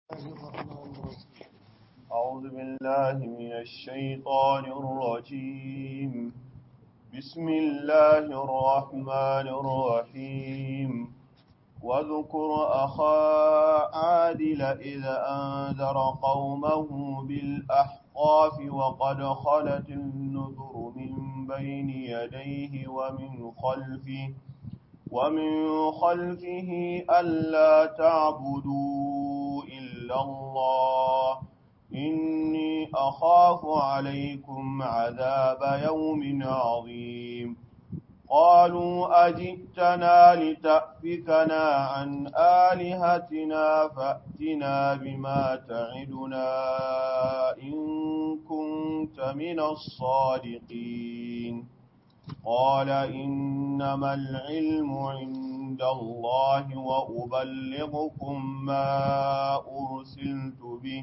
أعوذ بالله من الشيطان الرجيم بسم الله الرحمن الرحيم واذكر أخا عادل إذ أنذر قومه بالأحقاف وقد خلت النذر من بين يديه ومن خلفه ومن خلفه ألا تعبدوا إلا الله إني أخاف عليكم عذاب يوم عظيم قالوا أجئتنا لتأفكنا عن آلهتنا فأتنا بما تعدنا إن كنت من الصادقين قال إنما العلم عند الله وأبلغكم ما أرسلت به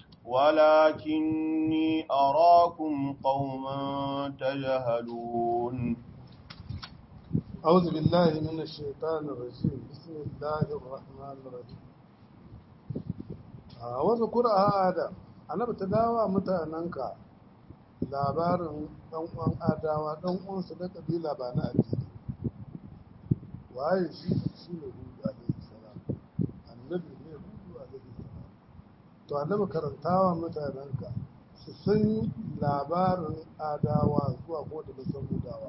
ولكني أراكم قوما تجهلون أعوذ بالله من الشيطان الرجيم بسم الله الرحمن الرحيم a wasu kura adam annabi ta dawa mutanenka labarin ɗan uwan adawa ɗan uwansu da ƙabila ba na addini waye shi shi ne hudu alaihi salam annabi ne hudu alaihi salam to annabi karantawa mutanenka su san labarin adawa zuwa ko da san hudawa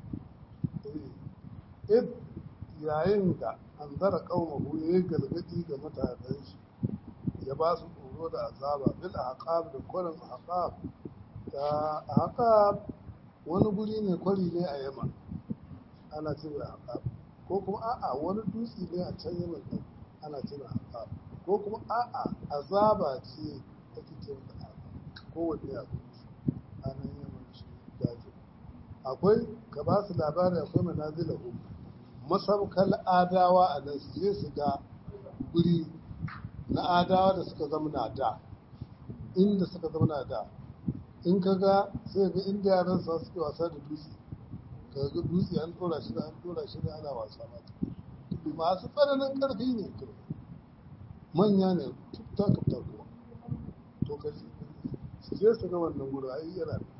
id yayin da an zara kaumahu ya yi galgadi ga mutanen shi ya ba su tsoro da azaba bil ahqab da kwarin ahqab da ahqab wani guri ne kwari ne a yamma ana cewa ahqab ko kuma a'a wani dutse ne a can yamma din ana cewa ahqab ko kuma a'a azaba ce ake cewa ahqab kowanne a anan yamma shi daji akwai ka ba su labari akwai manazilahu masaukar adawa a nan su je su ga guri na adawa da suka zama na da inda suka zama na da in ka ga sai ga inda yaran sa suke wasa da dutse ka ga dutse an tora shi da an tora shi da ana wasa ba masu tsananin karfi ne manya ne tufta tufta kuma to ka su je su ga wannan gudu ai yana da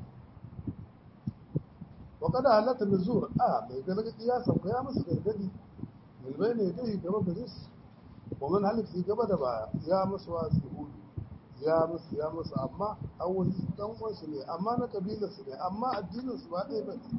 وقد هلت النزور اه mai gargadi ya sauka ya musu gargadi milbai ne dai gaba gare su ومن هلت في gaba da baya ya musu wasu hudu ya musu ya musu amma awali dan uwansu ne amma na kabilar su ne amma addinin su ba ɗaya ba ne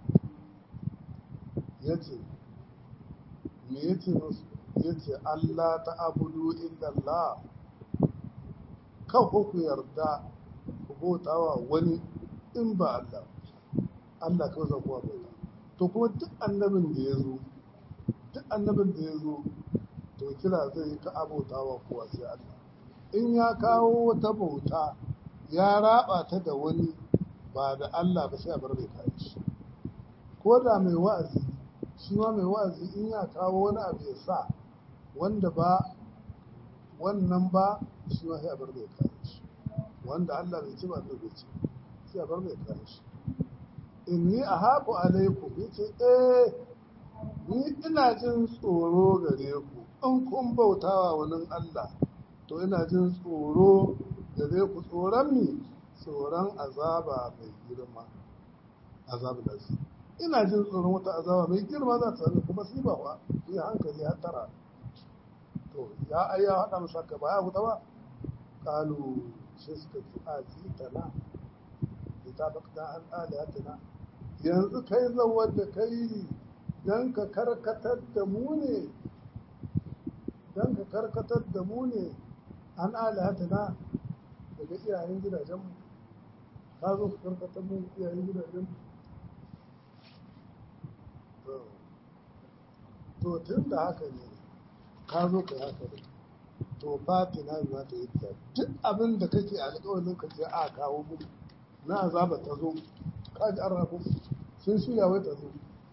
yace me yace musu yace Allah ta abudu illa Allah kan ku yarda ku bautawa wani in ba Allah Allah kawai zan kowa bauta to kuma duk annabin da ya zo duk annabin da ya zo to kira zai yi ka abota wa kowa sai Allah in ya kawo wata bauta ya raba ta da wani ba da Allah ba sai a bar mai kayan shi ko da mai wa'azi shi ma mai wa'azi in ya kawo wani abu ya sa wanda ba wannan ba shi ma sai a bar mai kayan shi wanda Allah bai ci ba Allah bai ci sai a bar mai kayan shi inni a haku alaikum yace eh ni ina jin tsoro gare ku in kun bautawa wani Allah to ina jin tsoro gare ku tsoron mi tsoron azaba mai girma azabu da su ina jin tsoron wata azaba mai girma za ta sami kuma sai ba wa yi hankali har tara to ya ayya haɗa musu haka ba ya huta ba kalu sai suka ci a tana ta bakta an alihatina yanzu kai zawar da kai don ka karkatar da mu ne don ka karkatar da mu ne an alihatina daga iyayen gidajenmu ka zo ka karkatar mu iyayen gidajenmu to tun da haka ne ka zo ka haka ne to fatina za ta yi duk abin da kake alƙawarin ka ce a kawo mu na azaba ta zo kaji an rafu sun shirya wai ta zo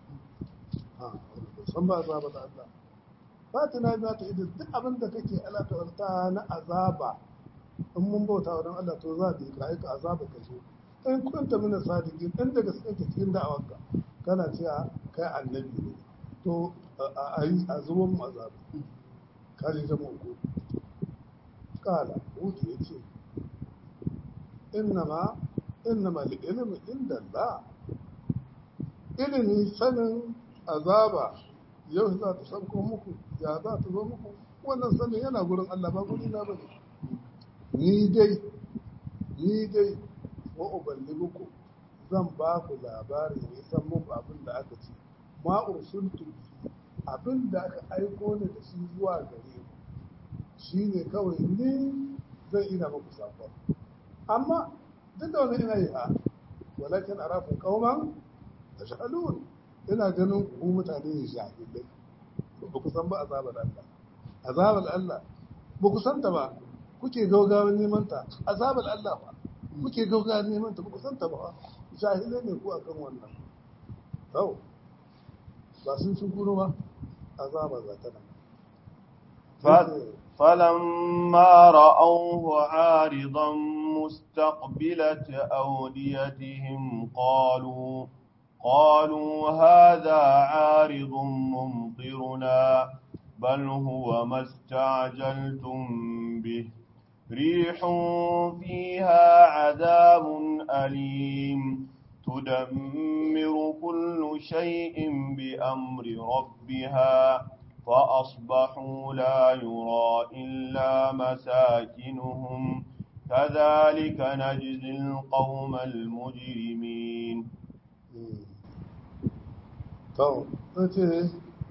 san ba azaba da Allah fatina za ta idan duk abin da kake alaƙarta na azaba in mun bauta wa don Allah to za ka yi ka aika azaba ka zo in kunta mina sadiki in daga cikin cikin da'awarka kana cewa kai annabi ne to a yi a zuwan mu azaba kaji jama'a ko kala hutu ya ce innama innama ilmi inda Allah ilimi sanin azaba yau za ta sauko muku ya za ta zo muku wannan sanin yana gurin Allah ba guri na bane ni dai ni dai wa uballighukum zan ba ku labari ne san muku abin da aka ce ma ursultu abin da aka aiko ni da shi zuwa gare ku shine kawai ni zan ina muku sakon amma duk da wani ina yi ha walakin arafu qauman tashhadun ina ganin ku mutane ne shahidai ba ku san ba azabar Allah azabar Allah ba ku san ta ba kuke gaugawa neman ta azabar Allah ba kuke gaugawa neman ta ba ku san ta ba shahidai ne ku akan wannan to ba sun sun kuro ba azaba za ta nan فلما رأوه عارضا مستقبلة أوديتهم قالوا قالوا هذا عارض ممطرنا بل هو ما استعجلتم به ريح فيها عذاب أليم تدمر كل شيء بأمر ربها فأصبحوا لا يرى إلا مساكنهم كذلك نجزي القوم المجرمين to ce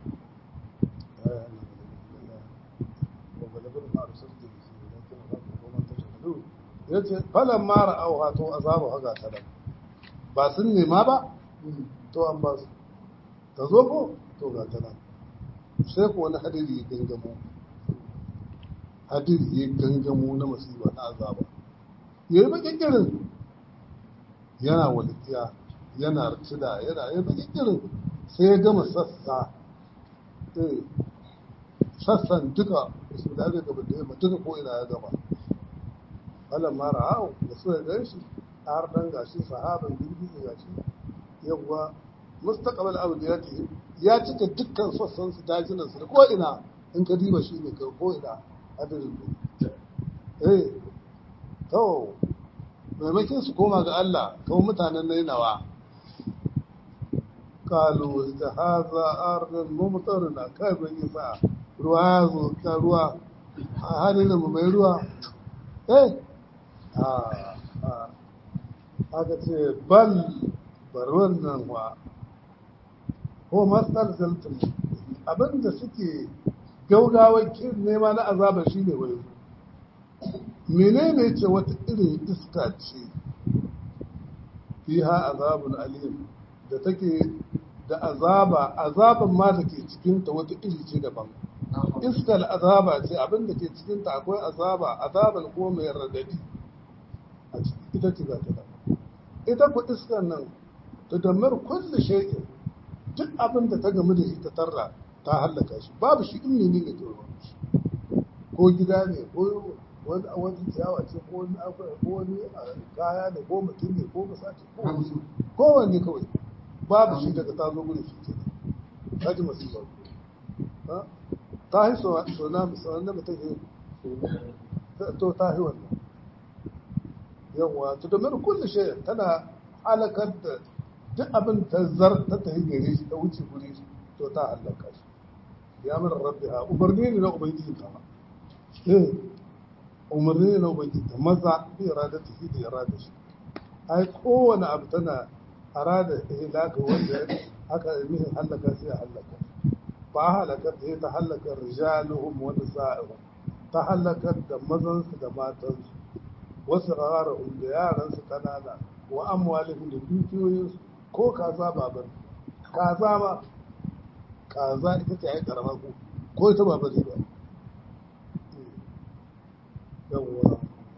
ya ce falon mara auha to azabu haga ta nan ba sun nema ba to an ba su ta zo ko to ga ta nan sai ko wani hadiri ya gangamo hadiri ya gangamo na masifa na azaba ya yi bakin irin yana walikiya yana rtida yana yi bakin irin sai ya gama sassa sassan duka su da aka gaba da yamma duka ko ina ya gama falan mara hau da suka gan shi har dan gashi sahaban girgizi gashi yawwa mustaqbal awdiyati ya cika dukkan sassan su dajinan su ko ina in ka diba shi ne ka ko ina hadirin eh to maimakon su koma ga Allah kawai mutanen nainawa kalu da haza arnin mumtarna kai ban yi sa ruwa ya zo ka ruwa a hannun mu mai ruwa eh a aka ce bal bar wannan wa ko matsar zaltun abinda suke gaugawar nema na azabar shi ne wai menene ce wata irin iska ce fiha azabun alim da take da azaba azaban ma da ke cikinta wata iri ce daban iskar azaba ce abin da ke cikinta akwai azaba azaban ko mai radadi a ita ce za ta daban ita ku iskar nan ta damar kulle shay'in duk abin da ta gamu da shi ta tarra ta hallaka shi babu shi in ne ne ke ko gida ne ko wani a wani ciyawa ce ko wani ko wani kaya ne ko mutum ne ko masaci ko wani kowanne kawai babu shi daga ta zo gudu shi ke ta ji masu ba ta yi so na musamman da mutum ke to ta yi wannan yawwa to domin kulle shi tana halakar da duk abin ta zar ta tafi gare shi ta wuce gure shi to ta halaka shi ya mara rabbi ha umarni ne na ubangiji ta eh umarni ne na ubangiji ta maza bi irada ta fi da irada shi ai kowane abu tana arada ihlaka wanda aka nihin halaka sai ya halaka ba halakar da ta halakar rijaluhum wa nisa'uhum ta halakar da mazansu da matansu wasu rarahum da yaransu kanana wa amwalihim da dukiyoyinsu ko kaza babar kaza ma kaza ita ce ai karama ko ko ita ba bari ba yawwa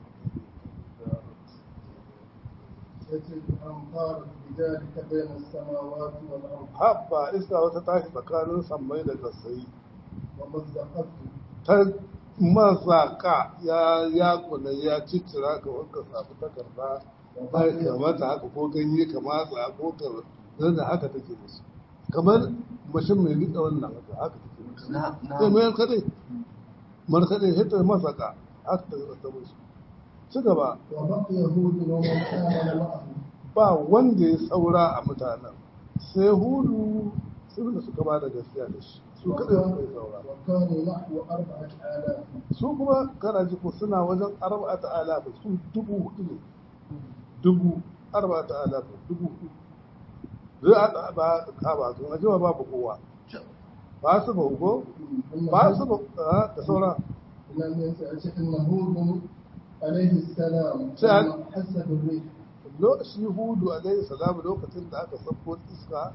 بذلك بين السماوات والأرض habba iska wata tashi tsakanin sammai da kasai ومزقته ta mazaka ya ya kula ya ciccira ka wanka samu takarda ba ka mata haka ko ganye ka matsa ko ka dan da haka take musu kamar mashin mai rika wannan haka haka take musu sai mai kadai mar kadai hita masaka aka ta musu ci gaba وبقي هود ومن آمن معه ba wanda ya saura a mutanen sai hudu sun da suka ba da gaskiya da shi su kaɗai suka yi saura وكانوا نحو أربعة آلاف su kuma kana ji ko suna wajen arba'ata alafa su dubu hudu ne dubu arba'ata alafa dubu hudu zai a ba ka ba su na jima babu kowa ba su ba ko ba su ba ah, da saura لم ينسى أن هود عليه السلام سأل. لما حس بالريح Lo- shi hudu alaihi salam lokacin da aka sabko iska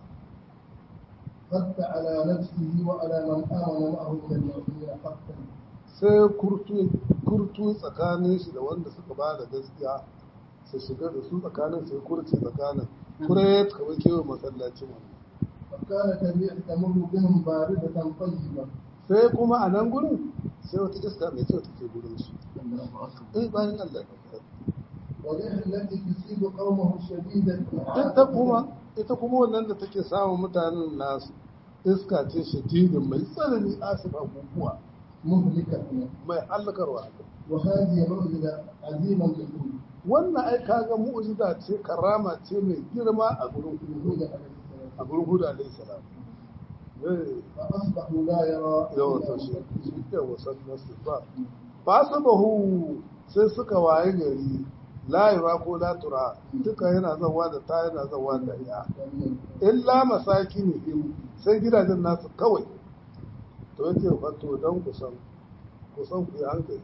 خف على نفسه وعلى من آمن معه من المؤمنين خفا sai kurtu kurtu tsakanin shi da wanda suka ba da gaskiya su shiga da su tsakanin sai kurce tsakanin kure kamar kewa masallacin wannan وكانت الريح تمر بهم باردة طيبة sai kuma a nan gurin sai wata iska mai kyau take gurin su eh bayan Allah والريح التي تصيب قومه شديدة ita kuma ita kuma wannan da take samun mutanen nasu iska ce shadidin mai tsanani asif abubuwa مهلكة mai hallakarwa وهذه معجزة عظيمة لهود wannan ai kaga mu'jiza ce karama ce mai girma a gurin هود hudu عليه السلام a gurin hudu alaihi salam eh فأصبحوا لا يرى yawa إلا to shi أنفسهم. yawa sannan su ba ba su bahu sai suka waye gari la yura ko la tura duka yana zawa da ta yana zawa da ya illa masaki ne in sai gidajen nasu kawai to yake fato don kusan kusan ku yi hankali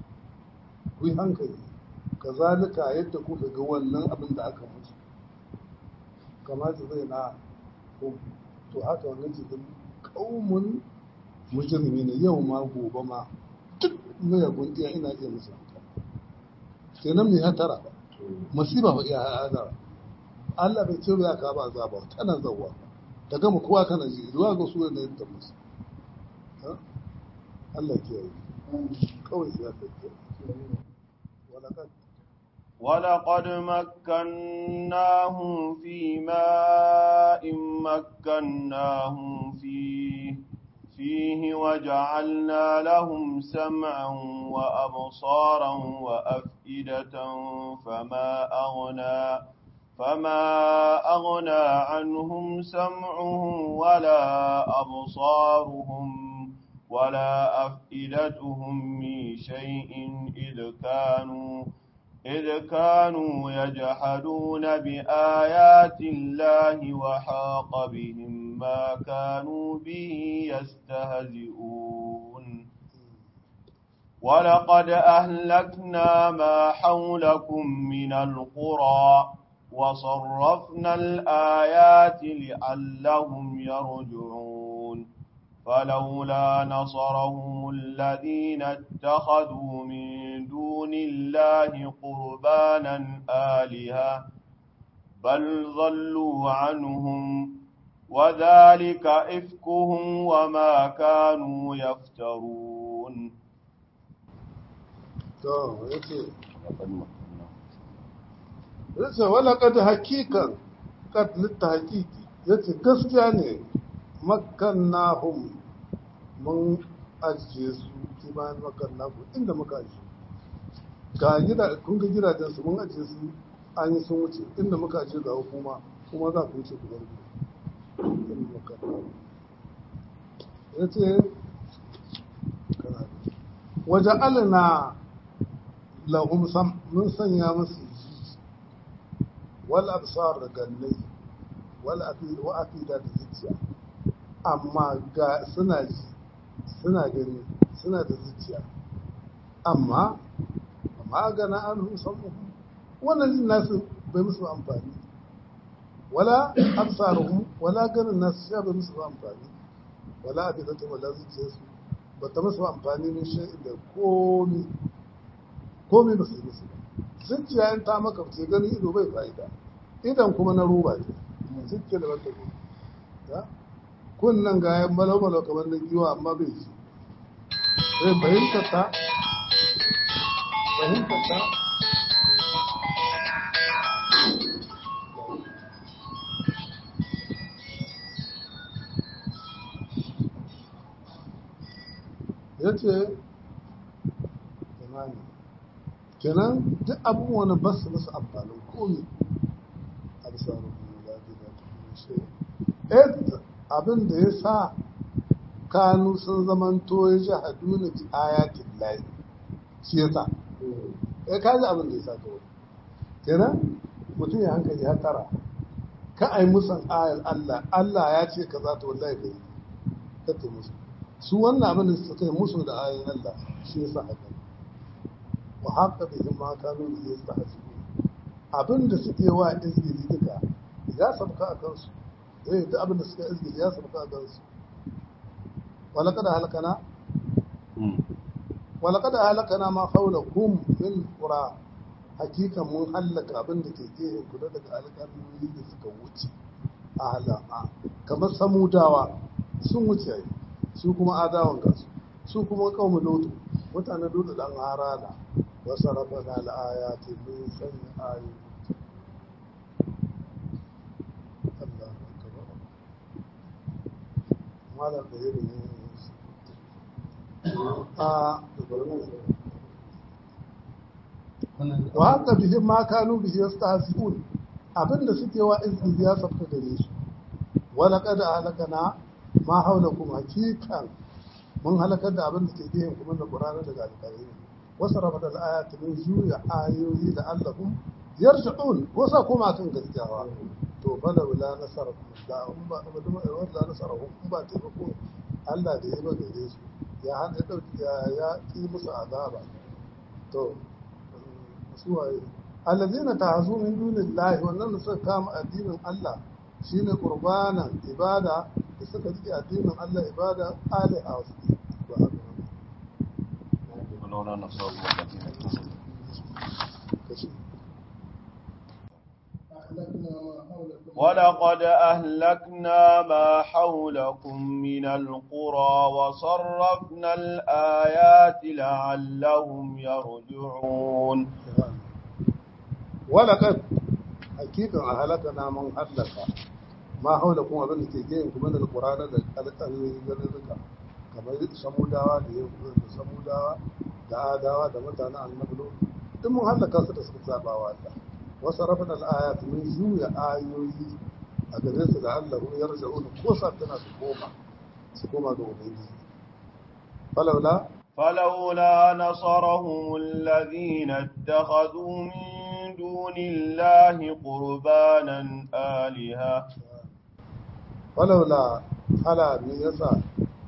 ku yi hankali kazalika yadda kuka ga wannan abin da aka mutu kamata zai na ku to haka wannan cikin kaumun mujrimi ne yau ma gobe ma duk mayagun iya ina iya musu kenan mai hatara ba masiba ba iya hatara Allah bai ce ya ka ba azaba tana zawwa ta gama kowa kana ji zuwa ga su ne ta musu Ha? Allah ke yi kawai ya kai wala kad ولقد مكناهم في ماء مكناهم فيه فيه وجعلنا لهم سمعا وأبصارا وأفئدة فما أغنى فما أغنى عنهم سمعهم ولا أبصارهم ولا أفئدتهم من شيء إذ كانوا إذ كانوا يجحدون بآيات الله وحاق بهم ما كانوا به يستهزئون ولقد أهلكنا ما حولكم من القرى وصرفنا الآيات لعلهم يرجعون فلولا نصرهم الذين اتخذوا من دون الله قربانا آلهة بل ضلوا عنهم وذلك إفكهم وما كانوا يفترون to yace yace wala kad hakikan kad litta hakiki yace gaskiya ne makkannahum mun ajiye su kimanin makannahum inda muka ajiye ga gida kun ga gidajen su mun ajiye su an yi sun wuce inda muka ajiye ga hukuma kuma za ku wuce ku bar inda makannahum yace kana waje alina lahum sam mun sanya musu ji wal absar da gannai wal afida wa afida da zuciya amma ga suna ji suna gani suna da zuciya amma amma gana an musamman wannan jin nasu bai musu amfani wala absaruhum wala ganin nasu sha bai musu amfani wala afidatu wala zuciyarsu ba ta musu amfani min shay'in da komi komi ba su yi musu ba zuciya in ta maka ce gani ido bai fa'ida idan kuma na roba ce zuciya da wata ko ya kunnan ga yan malo-malo kamar na giwa amma bai ji sai fahimtar ta fahimtar ta ya ce imani kenan duk abubuwan ba su musu amfanin komi a bisa rukun zafi da shi eh abin da ya sa kanu sun zamanto ya ji haduna bi ayatin lahi shi ya sa eh kaji abin da ya sa kawai kenan mutum ya hankali ya tara ka ai musan ayar Allah Allah ya ce ka za ta wallahi bai kake musu su wannan abin da suka yi musu da ayoyin Allah shi ya sa haka wa haka da yin ma kanu da ya sa hasu abin da suke wa izgiri duka ya sabka a kansu eh duk abin da suka izgiri ya sabka a kansu wala kada halakana wala kada halakana ma haulakum min qura hakika mun hallaka abin da ke gehen ku daga alƙalmomi da suka wuce a halama kamar samudawa sun wuce yi su kuma adawan kansu su kuma kawo lotu mutane dole dan harana wasu rafa na al'ayati mun sanya ayoyi Allah akbar malam da yake ne a wa haka bihin ma kanu bihi yastahzi'un abinda suke wa izini ya sabta gare su wala qad halakana ma haulakum hakikan mun halakar da abin da ke gehen kuma da Qur'ani daga alƙalai wasu rafa da ayati min juya ayoyi da Allahum yarji'un wasa kuma kan gaskiyawa to bala wala nasara da um ba ba da wala nasara um ba ta ko Allah da ya ba gare su ya hada dauki ya ya ki musu azaba to su waye allazina ta'azu min dunillahi wannan da suka kama addinin Allah shine qurbanan ibada da suka rike addinin Allah ibada ali a wasu ba haka ولولا نصر الله الذين اتخذوا kashi أهلكنا ما حولكم ولقد أهلكنا ما حولكم من القرى وصرفنا الآيات لعلهم يرجعون walaqad hakikan a halakana mun hallaka ma haula kuma abin da ke gehen kuma da qur'ana da alƙalmi garuruka kamar samudawa da yankunan da samudawa da adawa da mutanen annabi Lut. duk mun hallaka su da suka saba wa Allah wasu rafin al'ayat mun juya ayoyi a gare su da Allah ya raja'un ko sa tana su koma su koma ga ubangiji falaula فلولا نصرهم الذين اتخذوا من دون الله قربانا آلهة walaula hala me yasa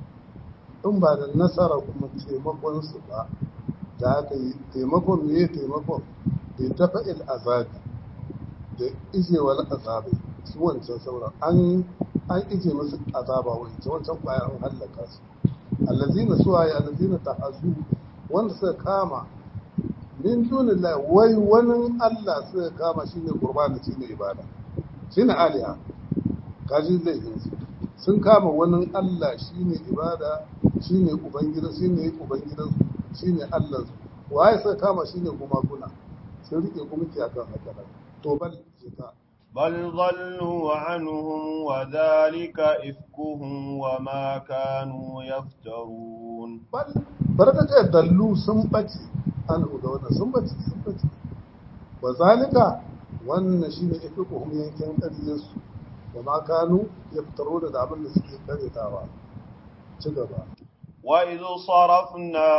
in ba da nasara kuma taimakon su ba da aka yi taimakon me taimakon da ya dafa il azabi da ijewar azabi su wancan sauran an an ije musu azaba wancan wancan kwaya an hallaka su allazina suwaye allazina ta'azu wanda suka kama min dunillahi wai wani Allah suka kama shine qurbani shine ibada shine aliha kaji zai yi su sun kama wani Allah shine ibada shine ubangida shine ubangidan shine Allah su waye suka kama shine kuma guna sun rike kuma ki akan haka nan to bal jika بل ضلوا عنهم وذلك إفكهم وما كانوا يفترون bal barka ta dallu sun bace an ga wannan sun bace sun bace wa zalika wannan shine ifkuhum yankin ƙaryarsu wa ma kanu yaftaruna da abin da suke karyatawa ci gaba وإذ صرفنا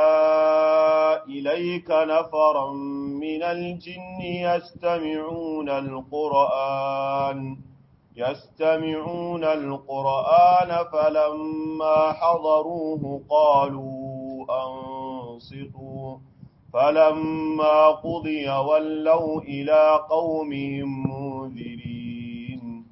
إليك نفرا من الجن يستمعون القرآن يستمعون القرآن فلما حضروه قالوا أنصتوا فلما قضي ولوا إلى قومهم منذرين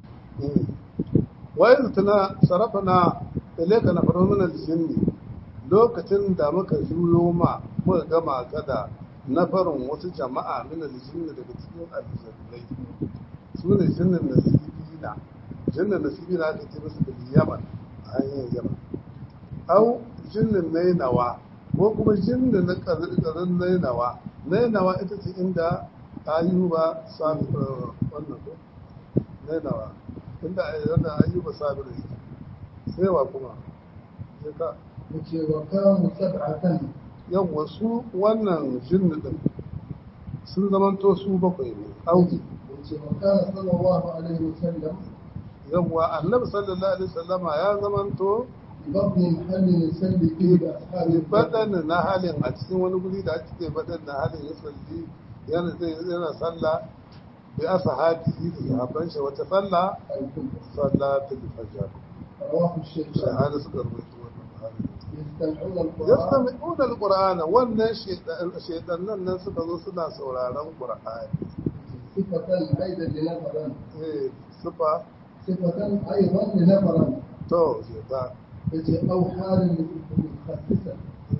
wa'in tana sarafana ilaika na faru min aljinni lokacin da muka juyo ma muka gama kada na farin wasu jama'a min aljinni daga cikin aljannai su ne jinnin nasibina jinnin nasibina aka ce musu da yaman a hanyar yaman au jinnin nainawa ko kuma jinnin na ƙarin nainawa nainawa ita ce inda ayuba sami wannan ko nainawa inda yana ayyuba sabir yake sai wa kuma sai ka yace wa kanu sab'atan yawa su wannan jinni din sun zamanto su bakwai ne auki وكان صلى الله عليه وسلم yawwa annabi sallallahu alaihi wasallama ya zamanto ببطن محل يسلي فيه بأصحابه baɗan na halin a cikin wani guri da ake ce baɗan na halin ya salli yana zai yana sallah bi ashabihi da sahabban shi wata sallah الكبرى salatul fajr رواه الشيخان shahada suka rubuta wannan halin يستمعون القرآن yastami'una alqur'ana wannan shaytanan nan suka zo suna sauraron qur'ani صفة أيضا لنفرا eh sufa صفة أيضا لنفرا to shaytan التي أو حال متخصصة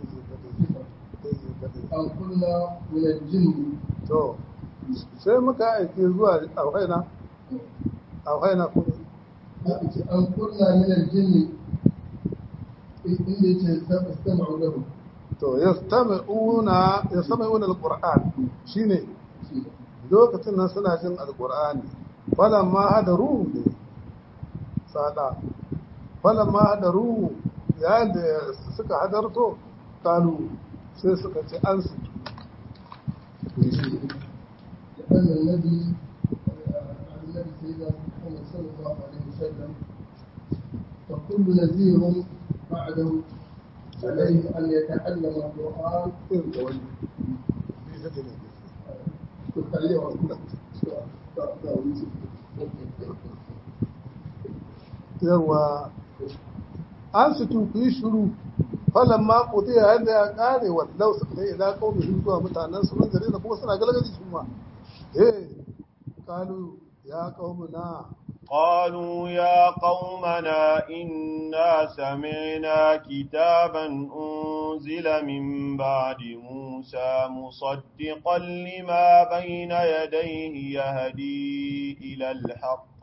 أو كنا من الجن to sai muka aiki zuwa auhaina auhaina kuma التي أو كنا من الجن اللي استمعوا له to yastami'una yastami'una alquran shine lokacin nan suna jin alqur'ani falamma hadaru ne sada falamma hadaru yayin da suka hadarto kalu sai suka ce an su لأن النبي النبي سيدنا محمد صلى الله عليه وسلم فكل نذير بعده عليه أن يتعلم القرآن irin da wani bisa da ne yawa an su ku yi shuru falan ma kuɗi yayin da ya ƙare wallau su kai ila kawai shi zuwa mutanen su nan gare da kuma suna galgadi su ma eh kalu ya na قالوا يا قومنا إنا سمعنا كتابا أنزل من بعد موسى مصدقا لما بين يديه يهدي إلى الحق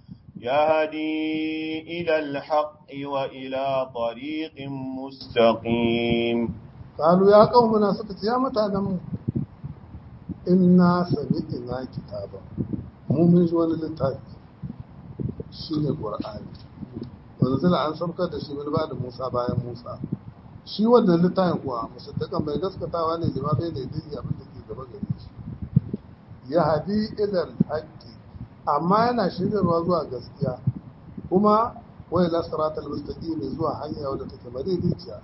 يهدي إلى الحق وإلى طريق مستقيم kalu ya na suka ce ya mutanen mu inna sami'na kitaba mu mun ji wani littafi shine qur'ani wanda zala an saukar da shi wani ba da Musa bayan Musa shi wannan littafin kuwa musaddakan mai gaskatawa ne lima bai ne dai abin da ke gaba gare shi ya hadi ilal haqqi amma yana shiryarwa zuwa gaskiya kuma wai la siratal mustaqim zuwa hanya wadda take madaidaiciya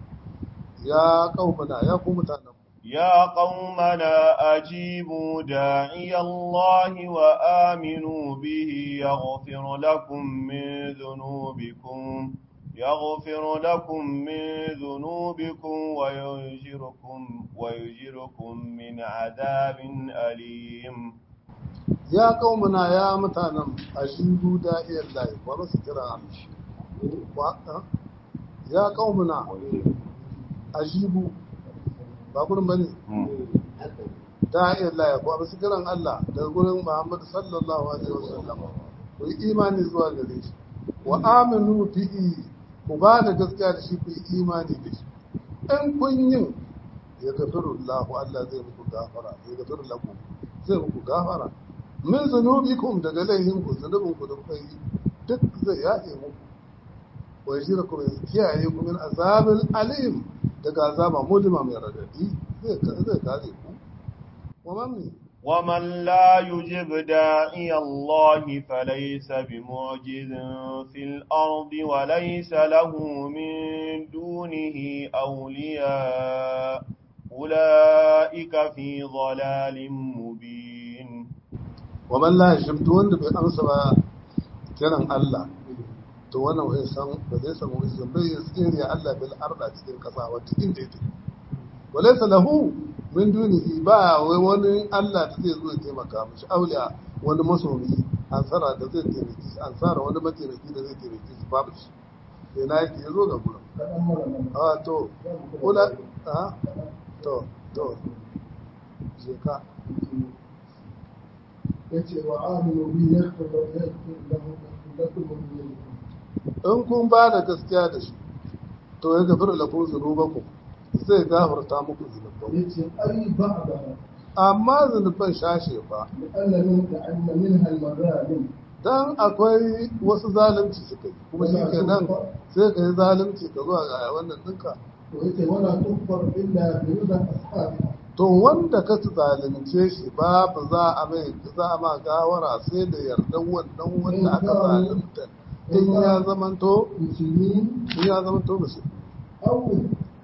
ya qaumana ya ku mutanen يا قومنا أجيبوا داعي الله وآمنوا به يغفر لكم من ذنوبكم يغفر لكم من ذنوبكم ويجركم ويجركم من عذاب أليم ya qaumana ya mutanen ajibu da'iyar lahi wa basu kira wa ya qaumana ajibu ba gurin bane da'iyar lahi wa basu kiran Allah daga gurin Muhammad sallallahu alaihi wasallam ku yi imani zuwa gare shi wa aminu bihi ku ba da gaskiya da shi ku yi imani da shi in kun yin ya gafiru Allah Allah zai muku gafara ya gafiru lakum zai muku gafara min zunubikum daga laifin ku zunubin ku da kuka yi duk zai yafe muku wa yajira ku kiyaye ku min azabil alim daga azaba mulima mai radadi zai zai kare ku wa man ومن لا يجب داعي الله فليس بمعجز في الأرض وليس له من دونه أولياء أولئك في ضلال مبين wa man la yashimtu wanda bai amsa ba kiran Allah to wannan bai san ba zai samu izin bai ya tsere Allah bil arda cikin kasa wata inda yake walaysa lahu min dunihi ba wai wani Allah da zai zo ya taimaka mishi auliya wani masomi ansara da zai taimaki shi ansara wani mataimaki da zai taimaki shi babu shi sai na yake yazo ga gurin a to kula a to to je ka yace wa aminu bi yaghfir yaghfir lahu lakum min in kun ba da gaskiya da shi to ya gafir lakum zunubakum zai gafarta muku zunubanku yace ai ba'da amma zunuban shashe ba لأن من أن منها المظالم dan akwai wasu zalunci suka yi kuma shi ke nan sai ka yi zalunci ka zuwa ga wannan ɗinka ويتي ولا تغفر إلا برضا أصحابها to wanda ka zalunce shi babu za a mai za a ma gawara sai da yardan wannan wanda aka zalunta in ya zamanto مسلمين in ya zamanto musu أو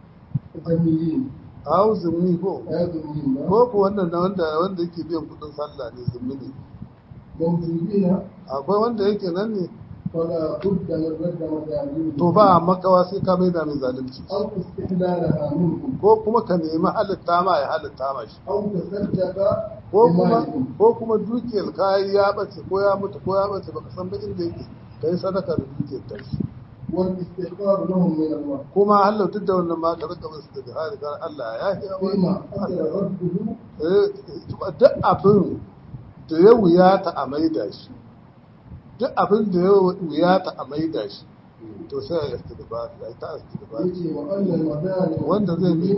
ذميين hau zummi ko أو ذميين ko ko wannan na wanda wanda yake biyan kudin sallah ne zummi ne موجودين akwai wanda yake nan ne فلا بد من رد مدامهم to ba makawa sai ka mai da mai zalunci أو استحلالها منهم ko kuma ka nemi halitta ma ya halitta ma shi أو تصدق ko kuma بمالهم ko kuma dukiyar kayan ya bace ko ya mutu ko ya bace baka san ba inda yake kai sadaka da dukiyar ta shi والاستغفار لهم من الله kuma Allah duk da wannan ma ka rika musu da jihadi kan Allah ya yi فيما حصل رده Eh, duk abin da ya wuyata a maida shi duk abin da ya wuyata a maida shi to sai ya istighfar ya ta istighfar يجي وأن المظالم wanda zai bi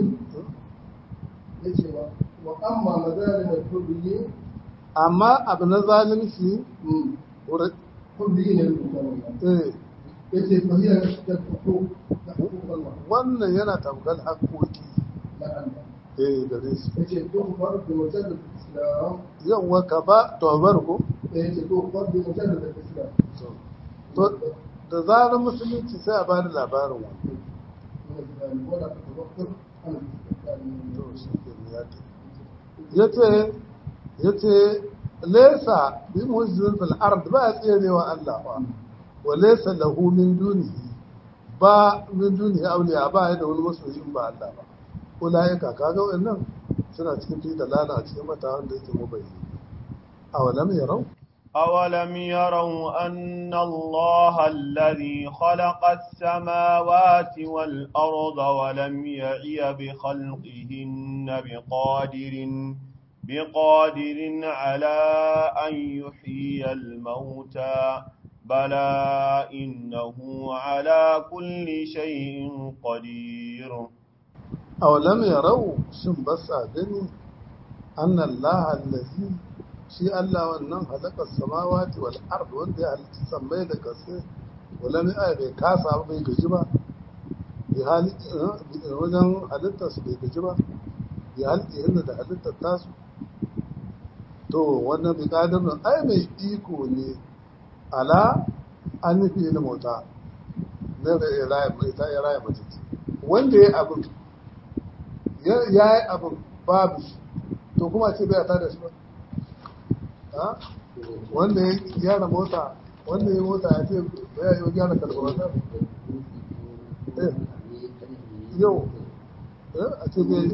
يجي وأما مظالم الحريين amma abu na zalunci wurin حريين المسلمين eh يجي فهي الحقوق حقوق الله wannan yana tamkar haƙoƙi لا الله eh gare su يجي تغفر بمجرد الإسلام yawwa ka ba tobar ko يجي تغفر بمجرد الإسلام to da zarar musulunci sai a bani labarin wani من الإسلام ولا تتوقف عن الاستقلال to shi ke ya ta yace yace laysa bi muhzin fil ard ba tserewa Allah ba wa laysa lahu min dunihi ba min dunihi awliya ba ya da wani masoyi in ba Allah ba ulaika kaga wannan suna cikin fi dalala a cikin mata wanda yake mubayyi awalam yarau أولم يروا أن الله الذي خلق السماوات والأرض ولم يعي بخلقهن بقادر بقادر على أن يحيي الموتى بلى إنه على كل شيء قدير awalam yarau shin ba sa gani anna Allah allazi shi Allah wannan halakar samawati wal ard wanda ya halitta sammai da kasai wala mai aya bai kasa ba bai gaji ba bi hali wajen halittar su bai gaji ba bi halitta yadda da halittar tasu to wannan bi kadarin ai mai iko ne ala an nufi da mota na raya mai ta ya raya mace wanda ya abin ya yi abin babu shi to kuma ce bai ta da shi ba ha? wanda ya gyara mota wanda ya mota ya ce bai yi gyara kalbawata eh yau eh a ce bai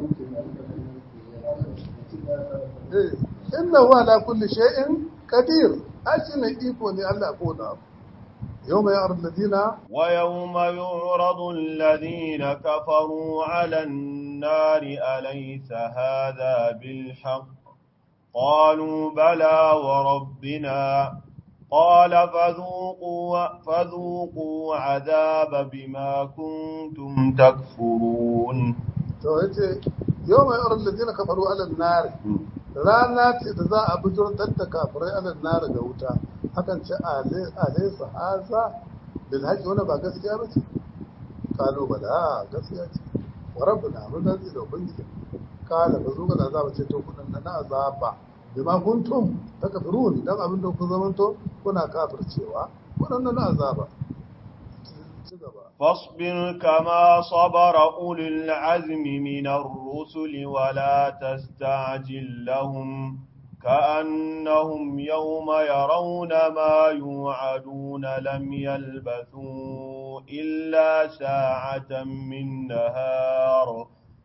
eh inna huwa ala kulli shay'in qadir ashi ne iko ne Allah ko da abu yau mai ya'ar ladina ويوم يعرض الذين كفروا على النار أليس هذا بالحق قالوا بلى وربنا قال فذوقوا, فذوقوا عذاب بما كنتم تكفرون to yace yau mai ya'ar ladina kafaru ala nar rana ce da za a bujurtar da kafirai ala nar ga wuta hakan ce alaysa haza bil haqqi wala ba gaskiya ba ce kalu bala gaskiya ce wa rabbuna mun da da ubangiji kala ba zo ga azaba ce to kudin nan na azaba bima kuntum takfurun dan abin da ku zamanto kuna kafircewa wadannan na azaba ci gaba فاصبر كما صبر أولي العزم من الرسل ولا تستعجل لهم كأنهم يوم يرون ما يوعدون لم يلبثوا إلا ساعة من نهار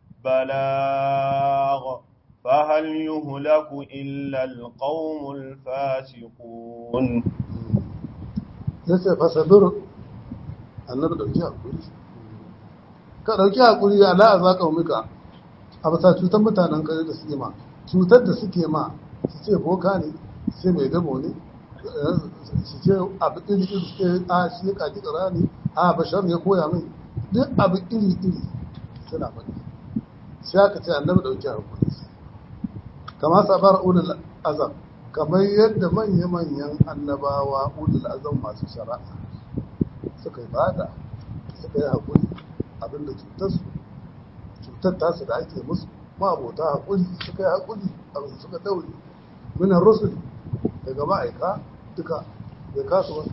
بلاغ فهل يهلك إلا القوم الفاسقون yace fasabir annabi dauki hakuri ka dauki hakuri ya la azaka umika a bisa cutar mutanen kare da suke ma cutar da suke ma su ce boka ne su ce mai dabo ne su ce abu iri iri su ce a shi ya kaji kara ne a bashar ya koya min duk abu iri iri suna faɗi sai aka ce annabi dauki hakuri kama sabar ulul azam kamar yadda manya-manyan annabawa ulul azam masu shari'a suka yi bada suka yi haƙuri abinda cutarsu cutar tasu da ake musu ma abota haƙuri suka yi haƙuri a suka daure minan rusul daga ma'aika duka bai kasu ba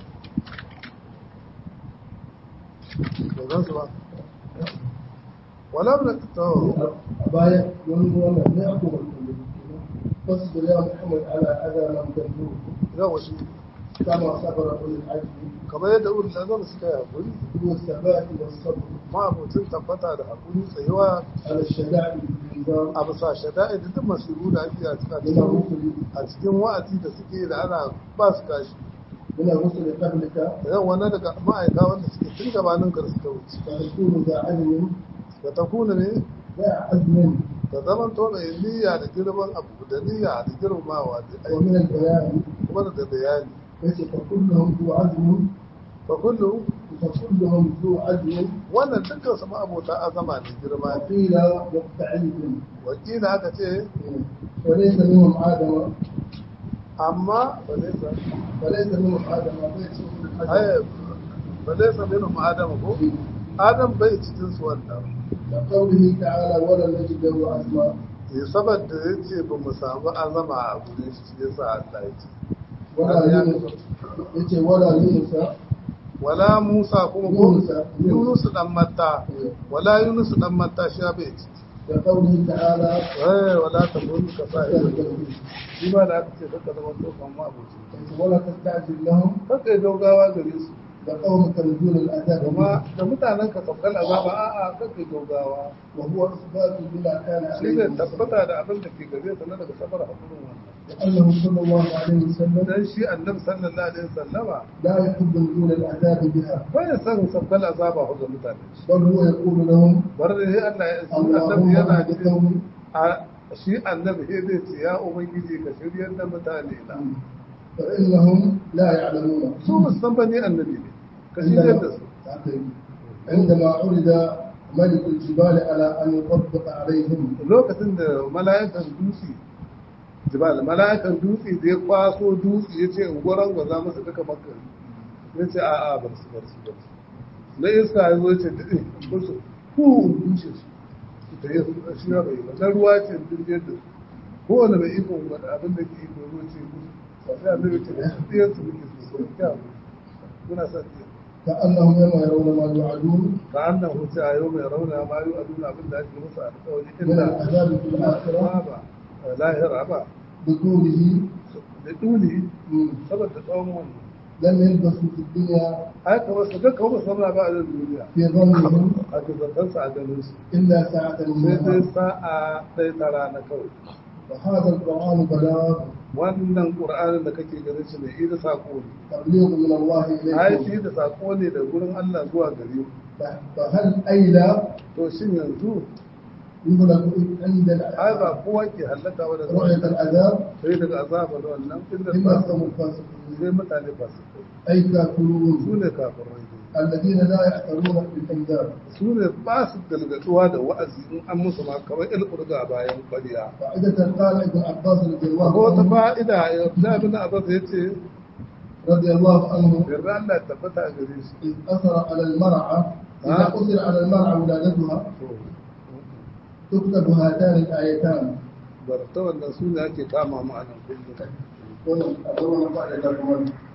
bai gansu ba wala na tawo باية ينظر لا أقوم الكل فاصبر يا محمد على أذى من تنجوه idan wasu كما صبر أولي العزم kamar yadda wurin lazar suka yi haƙuri والثبات والصبر ma abocin tabbata da haƙuri tsayuwa على الشدائد بالنظام a bisa shada'i da duk masiru da ake a من cikin الرسل a cikin wa'azi da suke da ana ba su kashi من الرسل قبلك idan wani daga ma'aika wanda suke tun gabanin kar suka wuce فتكون ذا عزم da ta kuna ne ذا عزم da zaman to mai niyya da girman abu da niyya da girmamawa da aiki ومن البيان kuma da bayani ليس فكلهم ذو عزم fa kullu فكلهم ذو عزم wannan dukkan su ma'abota azama ne girma ne وقيل مستعد wakila aka ce وليس منهم آدم amma ba zai sa وليس منهم آدم ليس منهم آدم ai ba zai sa minhum adam ko adam bai cikin su wannan لقوله تعالى ولم نجد له عزما eh saboda yace ba mu samu azama a gurin shi shi yasa Allah ya ce ولا يونس يتي ولا يونس wala Musa kuma ko Yunus. Yunus dan Matta wala Yunus dan Matta shi bai ci لقوله تعالى eh wala tabun ka sai shi ba da aka ce kaka zama to kan ma abuci ولا تستعجل لهم kaka yi gaugawa gare su لقومك نزول العذاب kuma da mutanen ka saukar azaba a'a kaka yi gaugawa وهو إثبات بما كان shi عليه ne tabbata da abin da ke gare sa na daga sabar hakurin wannan لأنه صلى الله عليه وسلم dan shi annabi sallallahu alaihi wasallama لا يحب نزول العذاب بها bai san saukar azaba ga mutane بل هو يقول لهم bar da sai Allah ya shi annabi اللهم yana اهد cikin قومي a shi annabi sai zai ce ya ubangiji ka shiryar da mutane na فإنهم لا يعلمون su musan bane annabi ne ka shiryar da su عندما عرض ملك الجبال على أن يطبق عليهم lokacin da mala'ikan dutse jibal mala'ikan dutse da ya kwaso dutse ya ce in goron gwaza masa duka makka ya ce a'a bar su bar su bar su na iska ya zo ya ce da ɗin musu ku dushe su su ta yi shi ya bai ba na ruwa ce dirgiyar da su kowane mai ikon wani abin da ke iko ruwa ce musu sai annabi ce da ɗiyar su muke su su kyau muna sa ɗiyar كأنهم يوم يرون ما يوعدون ka annan huce a yau mai rauna ma yi aduna abin da ake musu alƙawari من illa العذاب في الآخرة ba lahira ba بطوله da duli saboda tsawon wannan لم يلبثوا في الدنيا ai kamar su duka wasu samuna ba a nan duniya في ظنهم a kizantarsa a ganin su إلا ساعة sai من dai نهار sa'a ɗaya ta rana kawai وهذا القرآن بلاغ wannan ƙur'anin da kake ganin shi mai ida saƙo ne تبليغ من الله ai إليكم shi da saƙo ne da gurin Allah zuwa gare ku فهل أيلا to shin yanzu يهلك عند ai ba kowa ke hallaka wa da رؤية العذاب sai daga azaba da wannan inda إلا ba قوم الفاسقين sai mutane ba su أي كافرون su ne kafirai الذين لا يعترون بالإنذار su ne ba su galgatuwa da wa'azi in an musu ma kamar ilkurga bayan kwariya فائدة قال ابن عباس رضي الله ko wata عنه fa'ida ya da bin abbas ya ce رضي الله عنه yarda Allah ya tabbata a gare shi إذ أثر على المرأة إذا ها؟ أثر على المرأة ولادتها تكتب هاتان الآيتان barta wannan su ne ake kama mu a nan kullum wannan abubuwan ba da